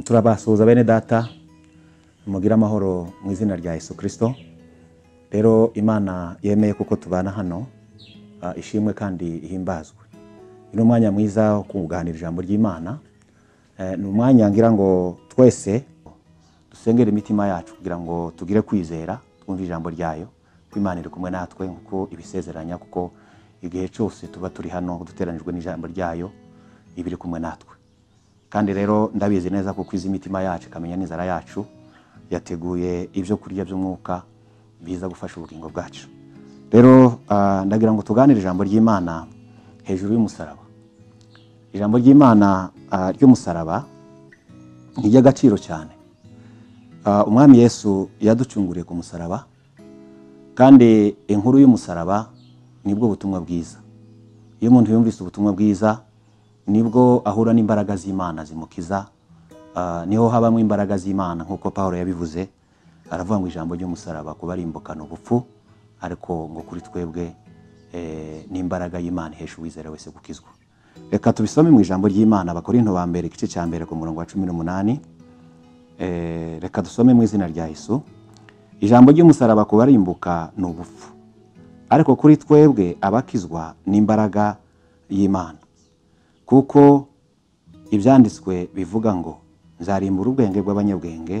turabasuhuza bene data mugire amahoro mu izina rya Yesu kirisito rero imana yemeye kuko tubana hano ah, ishimwe kandi ihimbazwe ni umwanya mwiza wo kuganira ijambo ry'imana Eh, ni umwanya ngira ngo twese dusengere imitima yacu kugira ngo tugire kwizera twumve ijambo ryayo ko imana iri kumwe natwe nk'uko ibisezeranya kuko igihe cyose tuba turi hano duteranijwe n'ijambo ryayo iba iri kumwe natwe kandi rero ndabizi neza kuko izi imitima yacu ikamenya n'inzara yacu yateguye ibyo kurya by'umwuka biza gufasha ubugingo bwacu rero ah, ndagira ngo tuganire ijambo ry'imana hejuru y'umusaraba ijambo ry'imana ah, ry'umusaraba ni iry'agaciro cyane Ah, umwami yesu yaducunguriye ku musaraba kandi inkuru y'umusaraba nibwo butumwa bwiza iyo umuntu yumvise ubutumwa bwiza nibwo ahura n'imbaraga z'imana zimukiza Ah, niho habamo imbaraga z'imana nk'uko pawulo yabivuze aravuga ngo ijambo ry'umusaraba kuba rimbukana ubupfu ariko ngo kuri twebwe eh, n'imbaraga y'imana ihesha uwizera wese gukizwa reka tubisome mu ijambo ry'imana abakorinto ba mbere igice cya mbere ku murongo wa cumi n'umunani Eh, reka dusome mu izina rya yesu ijambo ry'umusaraba kubarimbuka ni ubupfu ariko kuri twebwe abakizwa n'imbaraga y'imana kuko ibyanditswe bivuga ngo nzarimbura ubwenge bw'abanyabwenge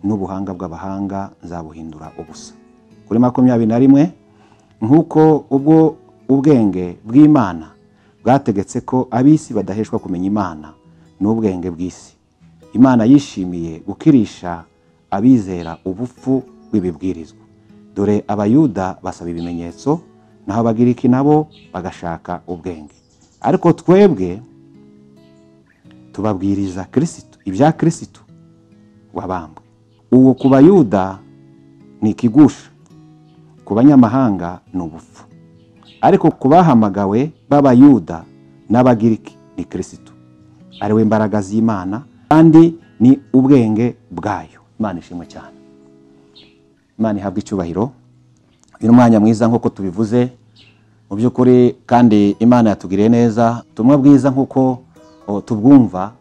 n'ubuhanga bw'abahanga nzabuhindura ubusa kuri makumyabiri na rimwe nk'uko ubwo ubwenge bw'imana bwategetse ko ab'isi badaheshwa kumenya imana n'ubwenge bw'isi imana yishimiye gukirisha abizera ubupfu bw'ibibwirizwa dore abayuda basaba ibimenyetso naho abagiriki nabo bagashaka ubwenge ariko twebwe tubabwiriza kirisitu ibya kirisitu wabambwe ubu ku bayuda ni ikigusha ku banyamahanga ni ubupfu ariko ku bahamagawe b'abayuda n'abagiriki ni kirisitu ari we mbaraga z'imana kandi ni ubwenge bwayo imana ishimwe cyane imana ihabwa icyubahiro uyu ni umwanya mwiza nk'uko tubivuze mu by'ukuri kandi imana yatugiriye neza ubutumwa bwiza nk'uko o, tubwumva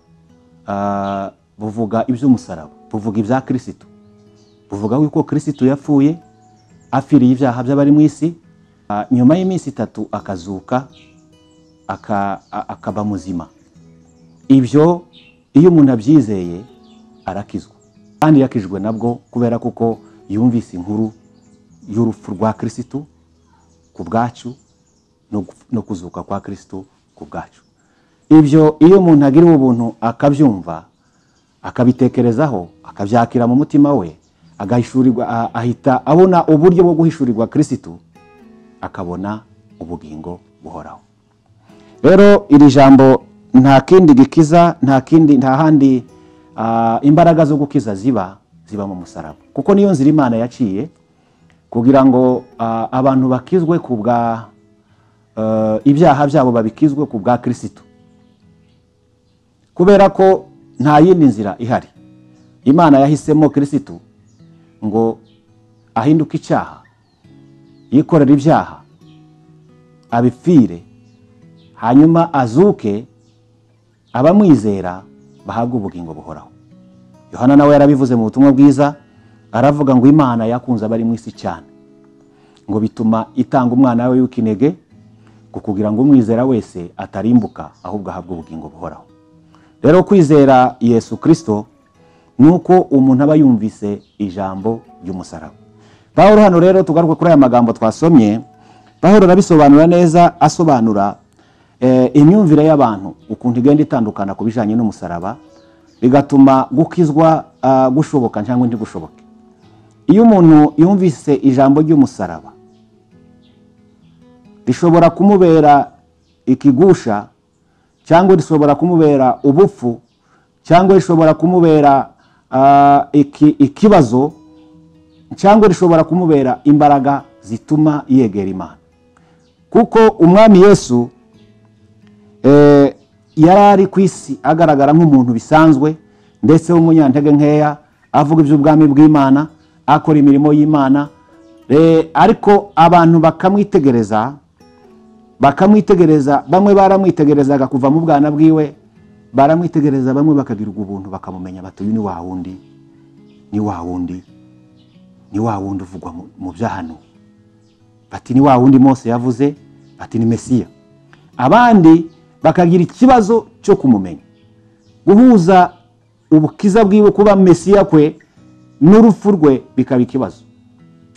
ah, buvuga iby'umusaraba buvuga ibya kirisitu buvuga yuko kirisitu yapfuye afiriye ibyaha by'abari mu isi ah, nyuma y'iminsi itatu akazuka aka- a- akaba muzima ibyo iyo umuntu abyizeye arakizwa kandi yakijwe nabwo kubera kuko yumvise inkuru y'urupfu rwa kirisitu ku bwacu no gu- no kuzuka kwa kirisitu ku bwacu ibyo iyo umuntu agiriwe ubuntu akabyumva akabitekerezaho akabyakira mu mutima we agahishurirwa a- ahita abona uburyo bwo guhishurirwa kirisitu akabona ubugingo buhoraho rero iri jambo nta kindi gikiza nta kindi nta handi ah, imbaraga zo gukiza ziba ziba mu musaraba kuko niyo nzira imana yaciye kugira ngo ah, abantu bakizwe ku bwa eh, ibyaha byabo babikizwe ku bwa kirisitu kubera ko nta yindi nzira ihari imana yahisemo kirisitu ngo ahinduke icyaha yikorera ibyaha abipfire hanyuma azuke abamwizera bahabwa ubugingo buhoraho yohana nawe yarabivuze mu butumwa bwiza aravuga ngo imana yakunze abari mu isi cyane ngo bituma itanga umwana we w'ikinege ngo kugira ngo umwizera wese atarimbuka ahubwo ahabwa ubugingo buhoraho rero kwizera yesu kirisito ni uko umuntu aba yumvise ijambo ry'umusaraba pawulo hano rero tugaruke kuri aya magambo twasomye pawulo arabisobanura neza asobanura eh, imyumvire y'abantu ukuntu igenda itandukana ku bijyanye n'umusaraba bigatuma gukizwa ah, gushoboka cyangwa ntigushoboke iyo umuntu yumvise ijambo ry'umusaraba rishobora kumubera ikigusha cyangwa rishobora kumubera ubupfu cyangwa rishobora kumubera ah, iki, ikibazo cyangwa rishobora kumubera imbaraga zituma yegera imana kuko umwami yesu eh, yari ari ku isi agaragara nk'umuntu bisanzwe ndetse w'umunyantege nkeya avuga iby'ubwami bw'imana akora imirimo y'imana eh, ariko abantu bakamwitegereza bakamwitegereza bamwe baramwitegerezaga kuva mu bwana bwiwe baramwitegereza bamwe bakagirwa ubuntu bakamumenya bati uyu ni wa wundi ni wa wundi ni wa wundi uvugwa mu- mu byahano bati ni wa wundi mose yavuze bati ni mesiya abandi bakagira ikibazo cyo kumumenya guhuza ubukiza bwiwe kuba mesiya kwe n'urupfu rwe bikaba ikibazo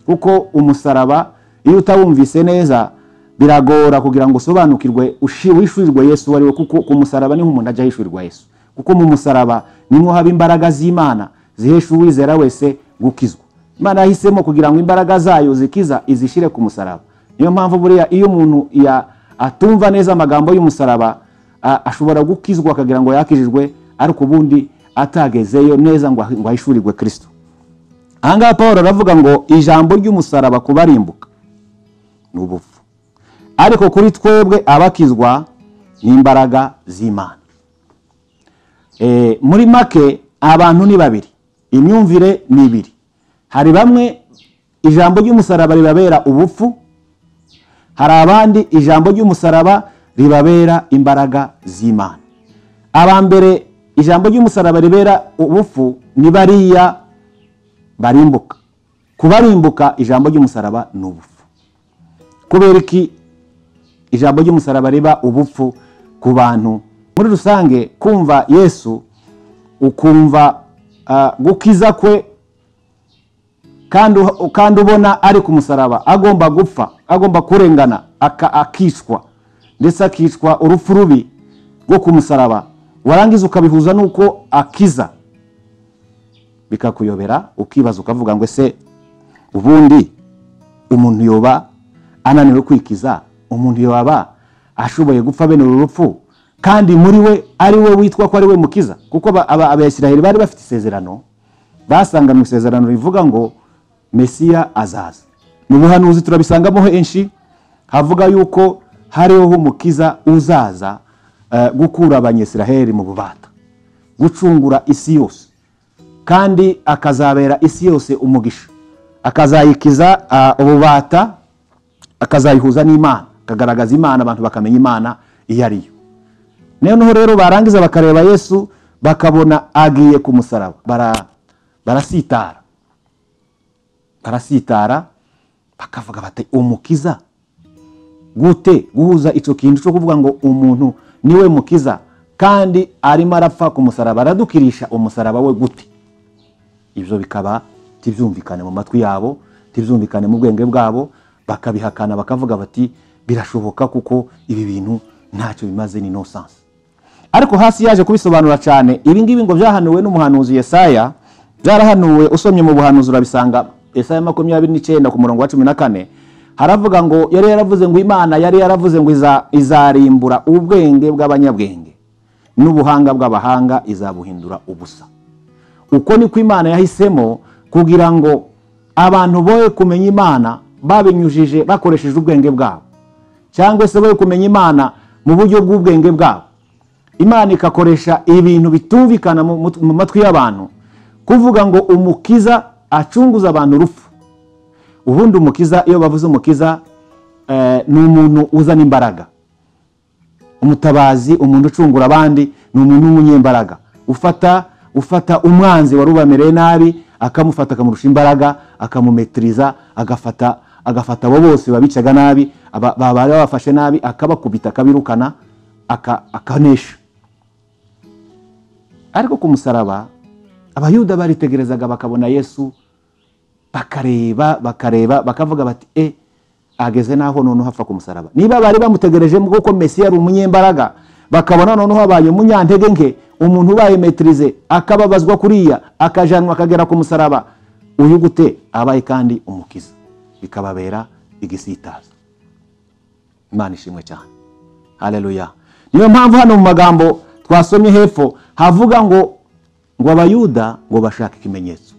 kuko umusaraba iyo utawumvise neza biragora kugira ngo usobanukirwe ushi- wishurirwe yesu uwo ari we kuko ku musaraba niho umuntu ajya ahishurirwa yesu kuko mu musaraba niho haba imbaraga z'imana zihesha uwizera wese gukizwa imana yahisemo kugira ngo imbaraga zayo zikiza izishyire ku musaraba niyo mpamvu buriya iyo umuntu ya- atumva neza amagambo y'umusaraba a- ashobora gukizwa akagira ngo yakijijwe ariko ubundi atagezeyo neza ngo ahi- ngo ahishurirwe kirisito ahangaha paul aravuga ngo ijambo ry'umusaraba kubarimbuka ni ubupfu ariko kuri twebwe abakizwa ni imbaraga z'imana Eh, muri make abantu ni babiri imyumvire ni ibiri hari bamwe ijambo ry'umusaraba ribabera ubupfu hari abandi ijambo ry'umusaraba ribabera imbaraga z'imana aba mbere ijambo ry'umusaraba ribera ubupfu ni bariya barimbuka kubarimbuka ijambo ry'umusaraba ni ubupfu kubera iki ijambo ry'umusaraba riba ubupfu ku bantu muri rusange kumva yesu ukumva ah, gukiza kwe kandi uha- kandi ubona ari ku musaraba agomba gupfa agomba kurengana aka- akicwa ndetse akicwa urupfu rubi rwo ku musaraba warangiza ukabihuza n'uko akiza bikakuyobera ukibaza ukavuga ngo ese ubundi umuntu yoba ananiwe kwikiza umuntu yoba ashoboye gupfa bene uru rupfu kandi muri we ari we witwa ko ari we mukiza kuko aba- aba- abayisiraheli bari bafite isezerano basanganwe isezerano rivuga ngo mesiya azaza mu buhanuzi turabisangamo henshi havuga yuko hariho umukiza uzaza eh, gukura abanyisiraheli mu bubata gucungura isi yose kandi akazabera isi yose umugisha akazayikiza ah, ububata akazayihuza n'imana akagaragaza imana abantu bakamenya imana iyo ari yo noneho rero barangiza bakareba yesu bakabona agiye ku musaraba Bara- barasitara barasitara bakavuga bati umukiza gute guhuza icyo kintu cyo kuvuga ngo umuntu niwe mukiza kandi arimo arapfa ku musaraba aradukirisha umusaraba we gute ibyo bikaba tibyumvikane mu matwi yabo tibyumvikane mu bwenge bwabo bakabihakana bakavuga bati birashoboka kuko ibi bintu ntacyo bimaze ni nosansi ariko hasi yaje kubisobanura cyane ibi ngibi ngo byahanuwe n'umuhanuzi yesaya byarahanuwe usomye mu buhanuzi urabisanga yesaya makumyabiri n'icyenda ku murongo wa cumi na kane haravuga ngo yari yaravuze ngo imana yari yaravuze ngo iza- izarimbura ubwenge bw'abanyabwenge n'ubuhanga bw'abahanga izabuhindura ubusa uko niko imana yahisemo kugira ngo abantu boye kumenya imana babinyujije bakoresheje ubwenge bwabo cyangwa se boye kumenya imana mu buryo bw'ubwenge bwabo imana ikakoresha ibintu bitumvikana mu mut- mu matwi y'abantu kuvuga ngo umukiza acunguza abantu urupfu ubundi umukiza iyo bavuze umukiza eh, ni umuntu uzana imbaraga umutabazi umuntu ucungura abandi ni umuntu w'umunyembaraga ufata ufata umwanzi wari ubamereye nabi akamufata akamurusha imbaraga akamumetiriza agafata agafata abo bose babicaga nabi aba- ba- bari babafashe nabi akabakubita akabirukana aka- akanesha ariko ku musaraba abayuda baritegerezaga bakabona yesu bakareba bakareba bakavuga bati e ageze naho noneho apfa ku musaraba niba bari bamutegereje mu kuko mesi yari umunyembaraga bakabona noneho abaye umunyantege nke umuntu ubaye metirize akababazwa kuriya akajanwa akagera ku musaraba uyu gute abaye kandi umukiza bikababera igisitaza imana ishimwe cyane haleluya niyo mpamvu hano mu magambo twasomye hepfo havuga ngo ngo abayuda ngo bashaka ikimenyetso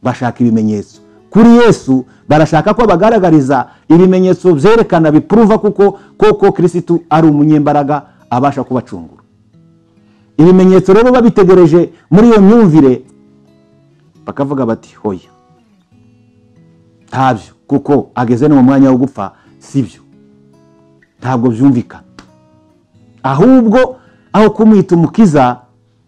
bashaka ibimenyetso kuri yesu barashaka ko bagaragariza ibimenyetso byerekana bipuruva kuko koko kirisitu ari umunyembaraga abasha kubacungura ibimenyetso rero babitegereje muri iyo myumvire bakavuga bati hoya ntabyo kuko ageze no mu mwanya wo gupfa sibyo ntabwo byumvikana ahubwo aho kumwita umukiza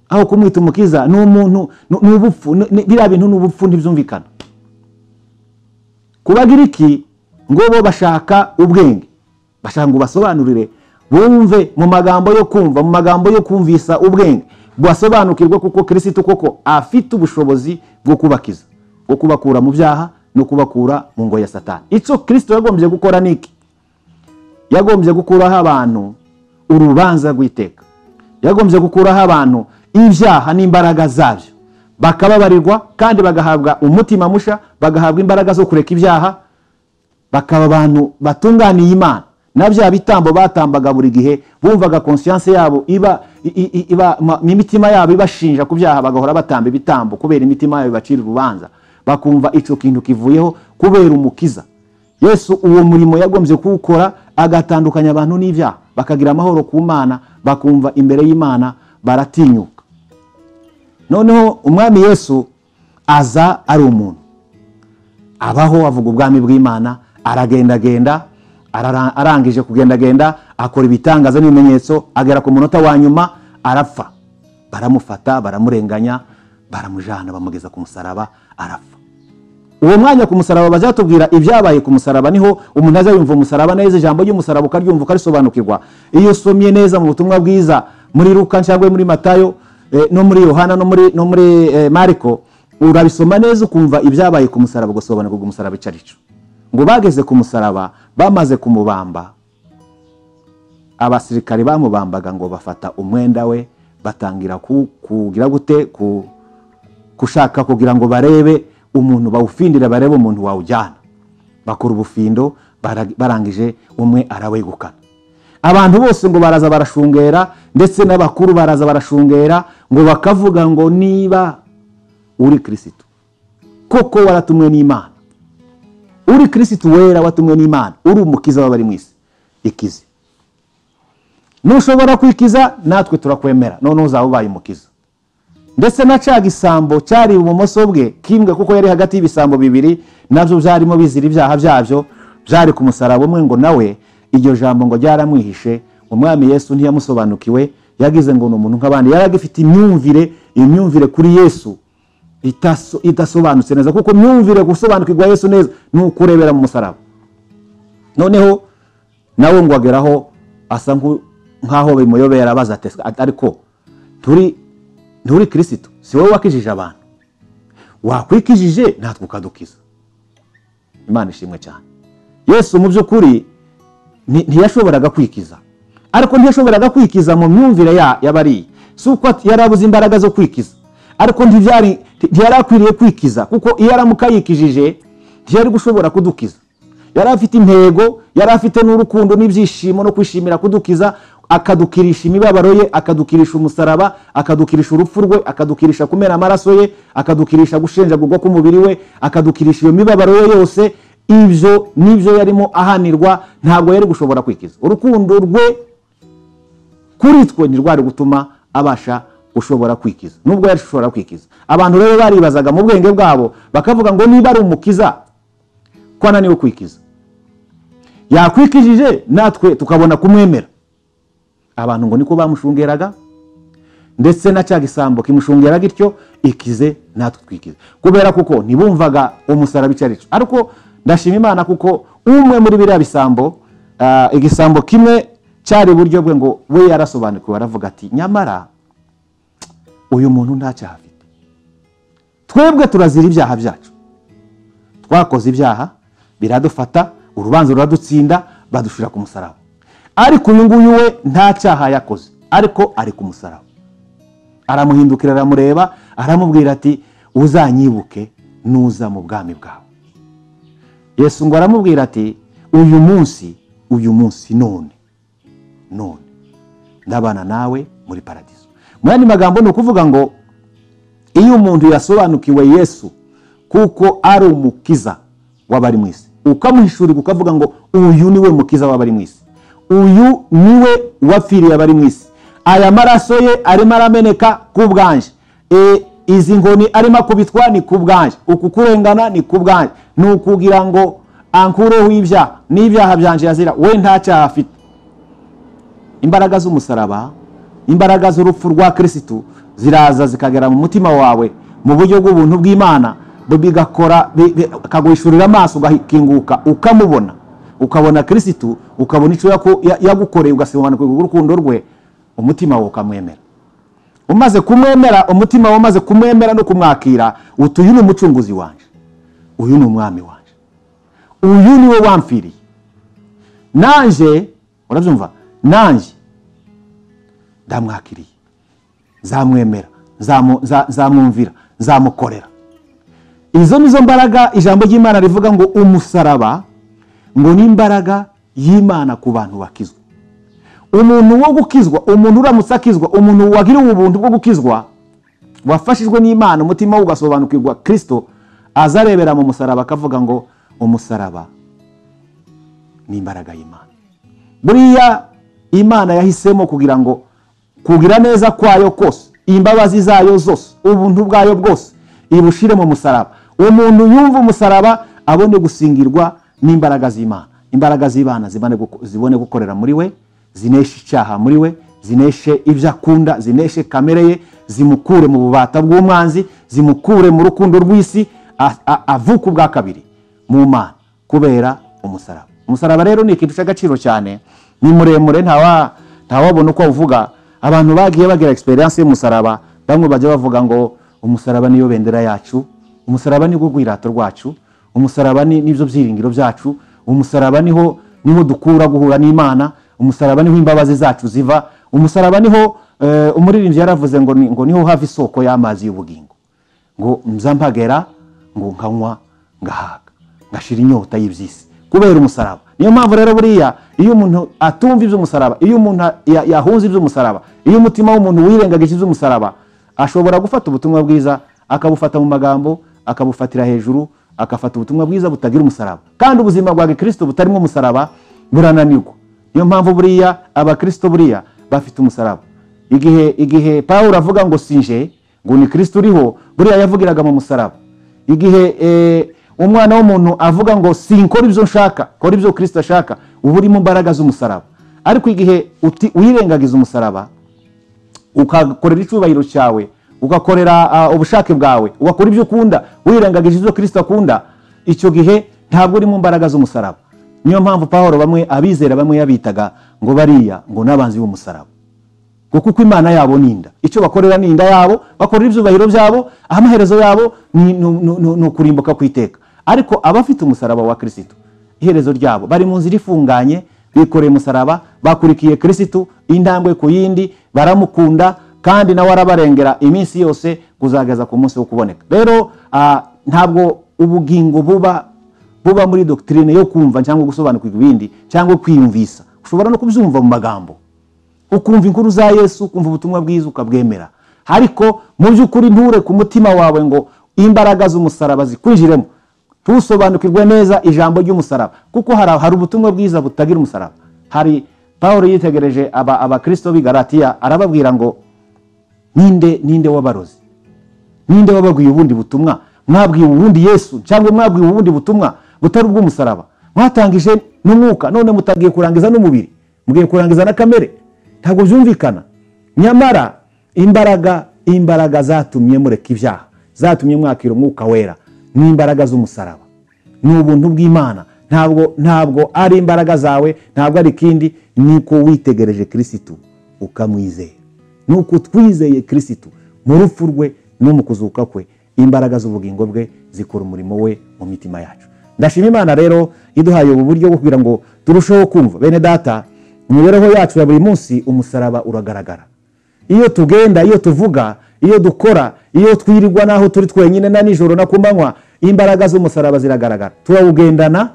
aho kumwita umukiza ni umuntu ni- ni ubupfu ni- ni- biriya bintu ni ubupfu ntibyumvikana ku bagiriki ngo bo bashaka ubwenge bashaka ngo basobanurire bumve mu magambo yo kumva mu magambo yo kumvisa ubwenge basobanukirwe kuko kirisito koko afite ubushobozi bwo kubakiza bwo kubakura mu byaha no kubakura mu ngoyi ya satani icyo kirisito yagombye gukora ni iki yagombye gukuraho abantu urubanza rw'iteka yagombye gukuraho abantu ibyaha n'imbaraga zabyo bakababarirwa kandi bagahabwa umutima musha bagahabwa imbaraga zo kureka ibyaha bakaba abantu batunganiye imana na bya bitambo batambaga buri gihe bumvaga konsiyanse yabo iba i- i- i- iba ma- imitima yabo ibashinja ku byaha bagahora batamba ibitambo kubera imitima yabo ibacira urubanza bakumva icyo kintu kivuyeho kubera umukiza yesu uwo murimo yagombye kuwukora agatandukanya abantu n'ibyaha bakagira amahoro ku mana bakumva imbere y'imana baratinyuka noneho umwami yesu aza ari umuntu abaho avuga ubwami bw'imana aragendagenda arara- arangije kugendagenda akora ibitangaza n'ibimenyetso agera ku munota wa nyuma arapfa baramufata baramurenganya baramujana bamugeza ku musaraba arapfa uwo mwanya ku musaraba bazatubwira ibyabaye ku musaraba niho umuntu aza yumva umusaraba neza ijambo ry'umusaraba ukaryumva ukarisobanukirwa iyo usomye neza mu butumwa bwiza muri ruka cyangwa muri matayo eh, no muri yohana no muri, no muri eh, mariko urabisoma neza ukumva ibyabaye ku musaraba ugasobanukirwa umusaraba icyo aricyo ngo bageze ku musaraba bamaze kumubamba abasirikari bamubambaga ngo bafata umwenda we batangira ku- kugira gute ku, gushaka kugira ngo barebe umuntu bawufindira barebe umuntu wawujyana bakora ubufindo bara- barangije umwe arawegukana abantu bose ngo baraza barashungera ndetse n'abakuru baraza barashungera ngo bakavuga ngo niba uri kirisitu koko waratumwe n'imana uri kirisitu wera watumwe n'imana uri umukiza w'abari mu isi ikize nushobora kwikiza natwe turakwemera noneho uzaba ubaye umukiza ndetse na cya gisambo cyari ibumoso bwe kimbwa kuko yari hagati y'ibisambo bibiri nabyo byarimo bizira ibyaha byabyo byari ku musaraba umwe ngo nawe iryo jambo ngo ryaramwihishe umwami yesu ntiyamusobanukiwe yagize ngo ni umuntu nk'abandi yari agifite imyumvire iyo myumvire kuri yesu itaso- idasobanutse neza kuko myumvire gusobanukirwa yesu neza ni ukurebera mu musaraba noneho nawe ngo ageraho asa nku- nk'aho bimuyobera abaza ati ariko turi nturi kirisitu si wowe wakijije abantu wakwikijije natwe ukadukiza imana ishimwe cyane yesu mu by'ukuri nti- ntiyashoboraga kwikiza ariko ntiyashoboraga kwikiza mu myumvire ya- y'abariya si uko ati- yari abuze imbaraga zo kwikiza ariko ntibyari nti- ntiyari akwiriye kwikiza kuko iyo aramuka yikijije ntiyari gushobora kudukiza yari afite intego yari afite n'urukundo n'ibyishimo no kwishimira kudukiza akadukirisha imibabaro ye akadukirisha umusaraba akadukirisha urupfu rwe akadukirisha kumena amaraso ye akadukirisha gushenjagurwa k'umubiri we akadukirisha iyo mibabaro ye yose ibyo nibyo yarimo ahanirwa ntabwo yari gushobora kwikiza urukundo rwe kuri twe ntirwari gutuma abasha gushobora kwikiza nubwo yari ashobora kwikiza abantu rero baribazaga mu bwenge bwabo bakavuga ngo niba ari umukiza ko ananiwe kwikiza yakwikijije natwe tukabona kumwemera abantu ngo niko bamushungeraga ndetse na cya gisambo kimushungera gityo ikize natwe twikize kubera kuko ntibumvaga umusaraba icyo ari cyo ariko ndashima imana kuko umwe muri biriya bisambo ah, igisambo kimwe cyari iburyo bwe ngo we yarasobanukiwe aravuga ati nyamara uyu muntu ntacyaha afite twebwe turazira ibyaha byacu twakoze ibyaha biradufata urubanza ruradutsinda badushira ku musaraba ariko uyu nguyu we nta cyaha yakoze ariko ari ku musaraba aramuhindukira aramureba aramubwira ati uzanyibuke nuza mu bwami bwawe yesu ngo aramubwira ati uyu munsi uyu munsi none none ndabana nawe muri paradiso mu yandi magambo ni ukuvuga ngo iyo umuntu yasobanukiwe yesu kuko ari umukiza w'abari mu isi ukamuhishurira ukavuga ngo uyu niwe mukiza w'abari mu isi uyu niwe wapfiriye abari mu isi aya maraso ye arimo arameneka ku bwanje E, izi nkoni arimo akubitwa ni ku bwanje uku kurengana ni ku bwanje ni ukugira ngo ankureho ibyaha n'ibyaha byanje yazira we nta cyaha afite imbaraga z'umusaraba imbaraga z'urupfu rwa kirisitu ziraza zikagera mu mutima wawe mu buryo bw'ubuntu bw'imana bu- bigakora bi- bi- akaguhishurira amaso ugakinguka ukamubona ukabona kirisitu ukabona icyo yaku- ya- yagukoreye ugasobanukirwa urukundo rwe umutima wawe ukamwemera umaze kumwemera umutima wawe umaze kumwemera no kumwakira uti uyu ni umucunguzi wanjye uyu ni umwami wanjye uyu ni we wamfiriye nanjye urabyumva nanjye ndamwakiriye nzamwemera nzamu- nza- nzamwumvira nzamukorera izo ni zo mbaraga ijambo ry'imana rivuga ngo umusaraba ngo ni imbaraga y'imana ku bantu bakizwa umuntu wo gukizwa umuntu uramutse akizwa umuntu wagiriwe ubuntu bwo gukizwa wafashijwe n'imana umutima we ugasobanukirwa kirisito aza arebera mu musaraba akavuga ngo umusaraba ni imbaraga y'imana buriya imana yahisemo kugira ngo kugira neza kwayo kose imbabazi zayo zose ubuntu bwayo bwose ibushire mu musaraba umuntu yumva umusaraba abone gusingirwa n'imbaraga z'imana imbaraga z'imana zibone guko- zibone gukorera muri we zineshe icyaha muri we zineshe ibyo akunda zineshe kamere ye zimukure mu bubata bw'umwanzi zimukure mu rukundo rw'isi a- a- avuke ubwa kabiri mu mana kubera umusaraba umusaraba rero ni ikintu cy'agaciro cyane ni muremure ntawa ntawabona uko awuvuga abantu bagiye bagira experience y'umusaraba bamwe bajya bavuga ngo umusaraba niyo bendera yacu umusaraba niwo rwirato rwacu umusaraba ni- nibyo byiringiro byacu umusaraba niho niho dukura guhura n'imana umusaraba niho imbabazi zacu ziva umusaraba niho eh, umuririmbyi yaravuze ngo ni- ngo niho hava isoko y'amazi y'ubugingo ngo nza mpagera ngo nkanywa ngahaga ngashira inyota y'iby'isi kubera umusaraba niyo mpamvu rero buriya iyo umuntu atumva iby'umusaraba iyo umuntu ya- yahunze iby'umusaraba iyo umutima w'umuntu wirengagije iby'umusaraba ashobora gufata ubutumwa bwiza akabufata mu magambo akabufatira hejuru agafata ubutumwa bwiza butagira umusaraba kandi ubuzima bwa gikristo butarimo umusaraba burananirwa niyo mpamvu buriya abakristo buriya bafite umusaraba igihe igihe pawulo avuga ngo sinje ngo ni kristo uriho buriya yavugiraga mu musaraba igihe eh, umwana w'umuntu avuga ngo sinkora ibyo nshaka kora ibyo kristo ashaka uba urimo imbaraga z'umusaraba ariko igihe uti- wirengagiza umusaraba ukakorera icyubahiro cyawe ugakorera ah, ubushake bwawe ugakora ibyo ukunda wirengagije ibyo kirisito akunda icyo gihe ntabwo urimo imbaraga z'umusaraba niyo mpamvu pawulo bamwe abizera bamwe yabitaga ngo bariya ngo n'abanzi b'umusaraba ngo kuko imana yabo ni inda icyo bakorera ni inda yabo bakorera ibyubahiro byabo amaherezo yabo ni ni- ni- ni- ni ukurimbuka ku iteka ariko abafite umusaraba wa kirisitu iherezo ryabo bari mu nzira ifunganye bikoreye umusaraba bakurikiye kirisitu intambwe ku yindi baramukunda kandi nawe arabarengera iminsi yose kuzageza ku munsi wo kuboneka rero ah, ntabwo ubugingo buba buba muri dogitirine yo kumva cyangwa gusobanukirwa ibindi cyangwa kwiyumvisa ushobora no kubyumva mu magambo ukumva inkuru za yesu ukumva ubutumwa bwiza ukabwemera ariko mu by'ukuri nture ku mutima wawe ngo imbaraga z'umusaraba zikwinjiremo tusobanukirwe neza ijambo ry'umusaraba kuko hari, hari ubutumwa bwiza butagira umusaraba hari pawulo yitegereje aba- abakristo b'i garatiya arababwira ngo ninde ninde w'abarozi ninde wababwiye ubundi butumwa mwabwiye ubundi yesu cyangwa mwabwiye ubundi butumwa butari ubw'umusaraba mwatangije n'umwuka none mutagiye kurangiza n'umubiri mugiye kurangiza na kamere ntabwo byumvikana nyamara imbaraga imbaraga zatumye mureka ibyaha zatumye mwakira umwuka wera ni imbaraga z'umusaraba ni ubuntu bw'imana ntabwo ntabwo ari imbaraga zawe ntabwo ari ikindi ni uko witegereje kirisitu ukamwizera ni uko twizeye kirisitu mu rupfu rwe no mu kuzuka kwe imbaraga z'ubugingo bwe zikora umurimo we mu mitima yacu ndashima imana rero iduhaye ubu buryo bwo kugira ngo turusheho kumva bene data imibereho yacu ya buri munsi umusaraba uragaragara iyo tugenda iyo tuvuga iyo dukora iyo twirirwa n'aho turi twenyine na nijoro na ku manywa imbaraga z'umusaraba ziragaragara turawugendana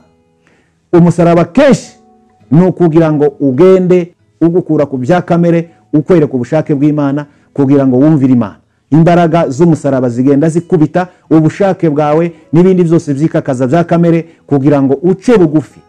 umusaraba kenshi ni ukugira ngo ugende ugukura ku bya kamere ukwereka ubushake bw'imana kugira ngo wumvire imana imbaraga z'umusaraba zigenda zikubita ubushake bwawe n'ibindi byose byikakaza bya kamere kugira ngo uce bugufi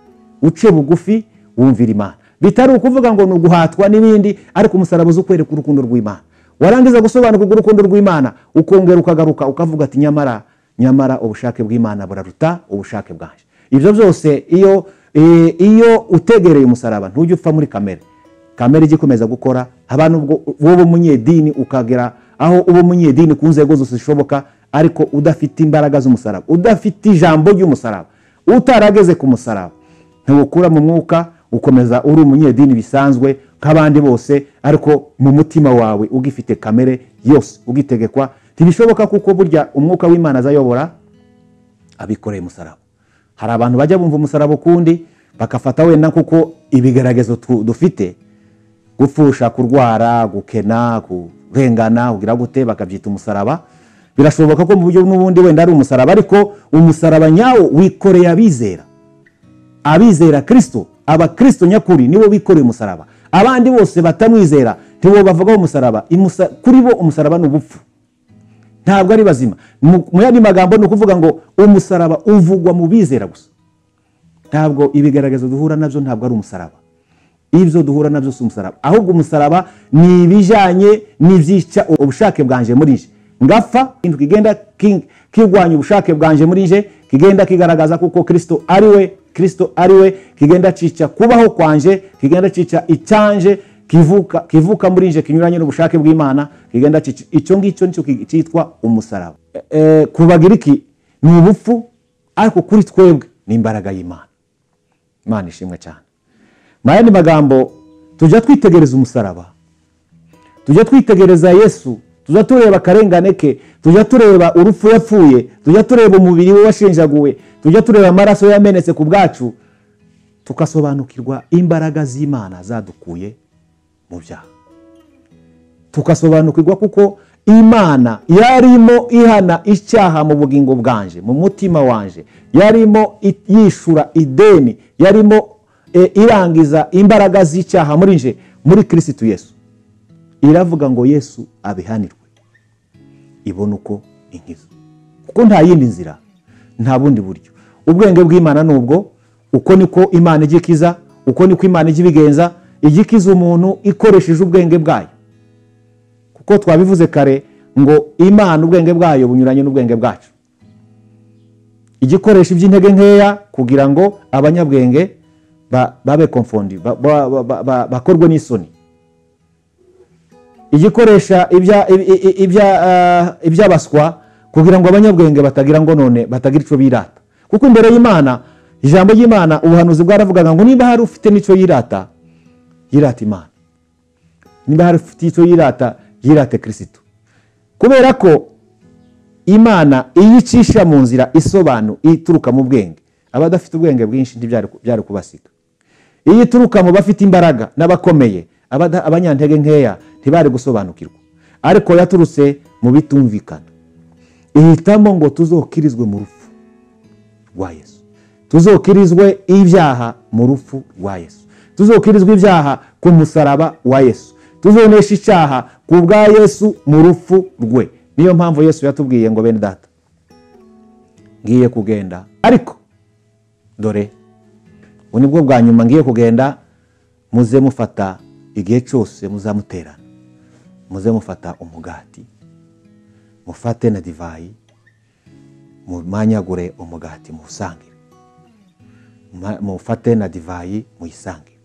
uce bugufi wumvire imana bitari ukuvuga ngo ni uguhatwa n'ibindi ariko umusaraba uza ukwereka urukundo rw'imana warangiza gusobanukirwa urukundo rw'imana ukongera ukagaruka ukavuga ati nyamara nyamara ubushake bw'imana buraruta ubushake bwanjye ibyo byose iyo eh, iyo utegereye umusaraba ntujya upfa muri kamere kamere igikomeza gukora haba nubwo wowe umunyedini ukagera aho uba umunyedini ku nzego zose zishoboka ariko udafite imbaraga z'umusaraba udafite ijambo ry'umusaraba utarageze ku musaraba ntiwukura mu mwuka ukomeza uri umunyedini bisanzwe nk'abandi bose ariko mu mutima wawe ugifite kamere yose ugitegekwa ntibishoboka kuko burya umwuka w'imana azayobora abikoreye umusaraba hari abantu bajya bumva umusaraba ukundi bagafata wenda kuko ibigaragazo tu- dufite gupfusha kurwara gukena kurengana kugira gute bakabyita umusaraba birashoboka ko mu buryo n'ubundi wenda ari umusaraba ariko umusaraba nyawo wikoreye abizera abizera kirisito abakristo nyakuri nibo bikoreye umusaraba abandi bose batamwizera ntibo bavugaho umusaraba Imusa- kuri bo umusaraba ni ubupfu ntabwo ari bazima Mu- mu yandi magambo ni ukuvuga ngo umusaraba uvugwa mu bizera gusa ntabwo ibigaragazo duhura nabyo ntabwo ari umusaraba ibyo duhura nabyo si umusaraba ahubwo umusaraba ni ibijyanye n'ibyica ubushake bwanje muri je ngapfa kintu kigenda ki- kirwanya ubushake bwanje muri je kigenda kigaragaza kuko kirisito ari we kirisito ari we kigenda cica kubaho kwanje kigenda cica icyanje kivuka kivuka muri je kinyuranye n'ubushake bw'imana kigenda cica icyo ngicyo nicyo ki- cyitwa umusaraba Eh, eh, ku bagiriki ni ubupfu ariko kuri twebwe ni imbaraga y'imana imana ishimwe cyane mu yandi magambo tujya twitegereza umusaraba tujya twitegereza yesu tujya tureba akarengane ke tujya tureba urupfu yapfuye tujya tureba umubiri we washenjaguwe tujya tureba amaraso yamenetse ku bwacu tugasobanukirwa imbaraga z'imana zadukuye mu byaha tugasobanukirwa kuko imana yarimo ihana icyaha mu bugingo bwanje mu mutima wanje yarimo i- yishura ideni yarimo eh, irangiza imbaraga z'icyaha muri nje muri kirisitu yesu iravuga ngo yesu abihanirwe ibona uko inkiza kuko nta yindi nzira nta bundi buryo ubwenge bw'imana ni ubwo uko niko imana ijya ikiza uko niko imana ijya ibigenza ijya ikiza umuntu ikoresheje ubwenge bwayo kuko twabivuze kare ngo imana ubwenge bwayo bunyuranye n'ubwenge bwacu igikoresho iby'intege nkeya kugira ngo abanyabwenge ba- babe konfondi ba- ba- ba- ba- ba- bakorwe n'isoni igikoresha ibya- i- i- i- ibya- ah, iby'abaswa kugira ngo abanyabwenge batagira ngo none batagira icyo birata kuko imbere y'imana ijambo ry'imana ubuhanuzi bwaravugaga ngo niba hari ufite n'icyo yirata yirata imana niba hari ufite icyo yirata yirate kirisito kubera ko imana iyo icisha mu nzira isobanu ituruka mu bwenge abadafite ubwenge bwinshi ntibyari ku- byari kubasiga iyo ituruka mu bafite imbaraga n'abakomeye abada- abanyantege nkeya ntibari gusobanukirwa ariko yaturutse mu bitumvikana ihitamo ngo tuzokirizwe mu rupfu rwa yesu tuzokirizwe ibyaha mu rupfu rwa yesu tuzokirizwe ibyaha ku musaraba wa yesu tuzonesha icyaha ku bwa yesu mu rupfu rwe niyo mpamvu yesu yatubwiye ngo bene data ngiye kugenda ariko dore ubu nibwo bwa nyuma ngiye kugenda muze mufata igihe cyose muzamuterana muze mufata umugati mufate na divayi mumanyagure umugati muwusangire Ma- mufate na divayi muyisangire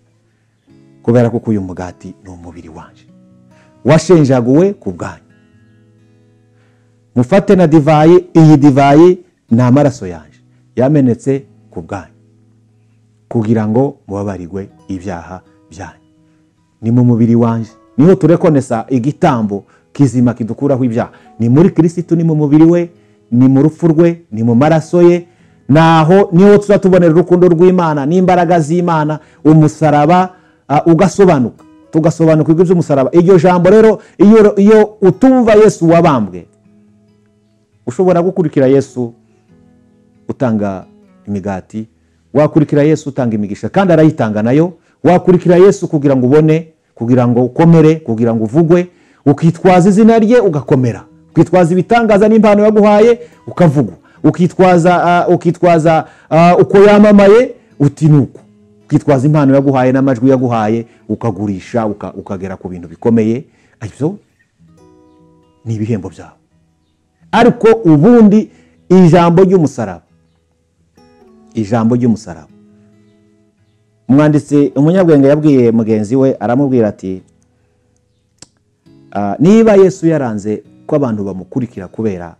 kubera kuko uyu mugati ni umubiri wanje washenjaguwe ku bwanyu mufate na divayi iyi divayi ni amaraso yanje yamenetse ku bwanyu kugira ngo mubabarirwe ibyaha byanyu ni mu mubiri wanjye niho turekonesa igitambo kizima kidukuraho ibyaha ni muri kirisitu ni mu mubiri we ni mu rupfu rwe ni mu maraso ye naho niho tuzatubonera urukundo rw'imana n'imbaraga z'imana umusaraba ah, ugasobanuka tugasobanukirwa iby'umusaraba iryo jambo rero iyo- iyo utumva yesu wabambwe ushobora gukurikira yesu utanga imigati wakurikira yesu utanga imigisha kandi arayitanga nayo wakurikira yesu kugira ngo ubone kugira ngo ukomere kugira ngo uvugwe ukitwaza izina rye ugakomera ukitwaza ibitangaza n'impano yaguhaye ukavugwa ukitwaza ah, ukitwaza ah, uko yamamaye uti ni uko ukitwaza impano yaguhaye n'amajwi yaguhaye ukagurisha uka- ukagera ku bintu bikomeye ibyo ni ibihembo byawe ariko ubundi ijambo ry'umusaraba ijambo ry'umusaraba umwanditsi umunyabwenge yabwiye mugenzi we aramubwira ati "Ah, niba yesu yaranze ko abantu bamukurikira kubera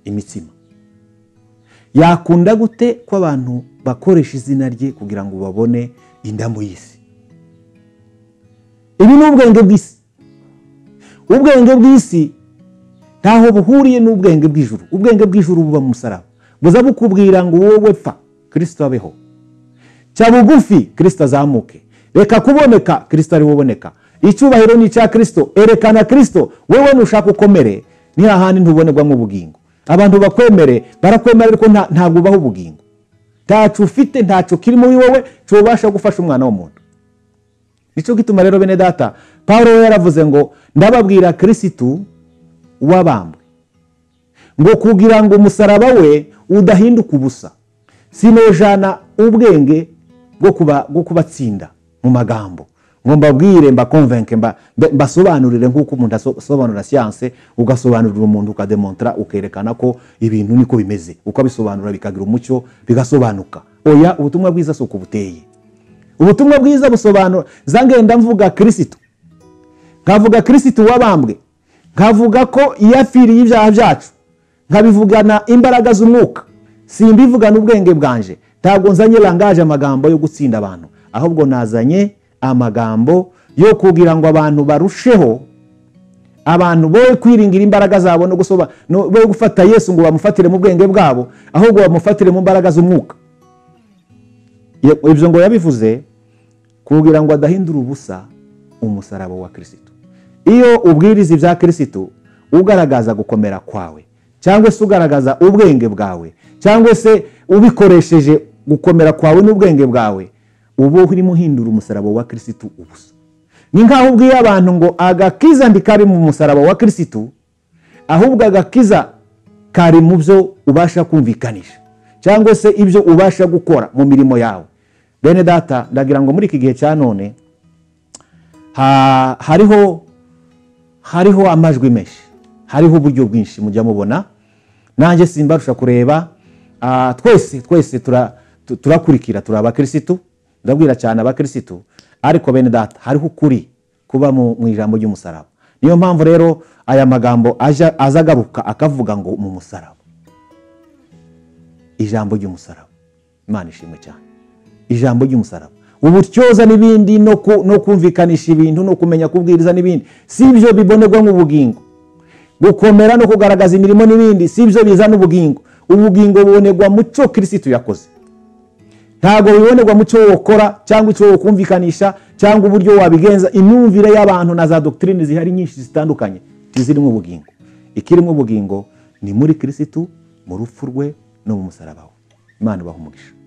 imitsima yakunda gute ko abantu bakoresha izina rye kugira ngo babone indamu y'isi ibi ni ubwenge bw'isi ubwenge bw'isi ntaho buhuriye n'ubwenge bw'ijuru ubwenge bw'ijuru buba mu musaraba buza bukubwira ngo wowe pfa kirisito abeho cya bugufi kirisito azamuke reka kuboneka kirisito ari uboneka icyubahiro ni icya kirisito erekana kirisito wowe nushaka ukomere ni hahandi ntubonerwamo ubugingo abantu bakwemere barakwemera ariko nta- ntabwo ubaho ubugingo ntacyo ufite ntacyo kiri muri wowe cyobasha gufasha umwana w'umuntu nicyo gituma rero bene data paul we yaravuze ngo ndababwira kirisitu wabambwe ngo kugira ngo umusaraba we udahinduka ubusa sinojana ubwenge bwo kuba- bwo kubatsinda mu magambo ngo mbabwire mbakonvenke mba- mbe- mbasobanurire nk'uko umuntu aso- asobanura siyanse ugasobanurira umuntu ukademontara ukerekana ko ibintu niko bimeze ukabisobanura bikagira umucyo bigasobanuka oya ubutumwa bwiza si uko buteye ubutumwa bwiza busobanura za ngenda mvuga kirisitu nkavuga kirisitu wabambwe nkavuga ko yafiriye ibyaha byacu nkabivugana imbaraga z'umwuka simbivugana ubwenge bwanje ntabwo nzanye langaje amagambo yo gutsinda abantu ahubwo nazanye amagambo yo kugira ngo abantu barusheho abantu boye kwiringira imbaraga zabo no gusoba no- boye gufata yesu ngo bamufatire mu bwenge bwabo ahubwo bamufatire mu mbaraga z'umwuka Ye- ibyo ngo yabivuze kugira ngo adahindura ubusa umusaraba wa kirisitu iyo ubwiriza ibya kirisitu ugaragaza gukomera kwawe cyangwa se ugaragaza ubwenge bwawe cyangwa se ubikoresheje gukomera kwawe n'ubwenge bwawe uba urimo uhindura umusaraba wa kirisitu ubusa ni nk'aho ubwiye abantu ngo agakiza ntikari mu musaraba wa kirisitu ahubwo agakiza kari mu byo ubasha kumvikanisha cyangwa se ibyo ubasha gukora mu mirimo yawe bene data ndagira ngo muri iki gihe cya none ha- hariho hariho amajwi menshi hariho uburyo bwinshi mujya mubona nanjye simbarusha kureba ah, twese twese tura- tu- turakurikira turi abakirisitu ndabwira cyane abakirisitu ariko bene data hariho ukuri kuba mu mu ijambo ry'umusaraba niyo mpamvu rero aya magambo aja- aza agaruka akavuga ngo mu musaraba ijambo ry'umusaraba imana ishimwe cyane ijambo ry'umusaraba ubutyoza n'ibindi no ku- no kumvikanisha ibintu no kumenya kubwiriza n'ibindi si ibyo bibonerwa mu bugingo gukomera no kugaragaza imirimo n'ibindi si ibyo bizana ubugingo ubugingo bubonerwa mu cyo kirisitu yakoze ntabwo bibonerwa mu cyo wowe ukora cyangwa icyo wowe ukumvikanisha cyangwa uburyo wabigenza imyumvire y'abantu na za dogitirine zihari nyinshi zitandukanye ntizirimo ubugingo ikirimo ubugingo ni muri kirisitu mu rupfu rwe no mu musaraba we imana ibaha umugisha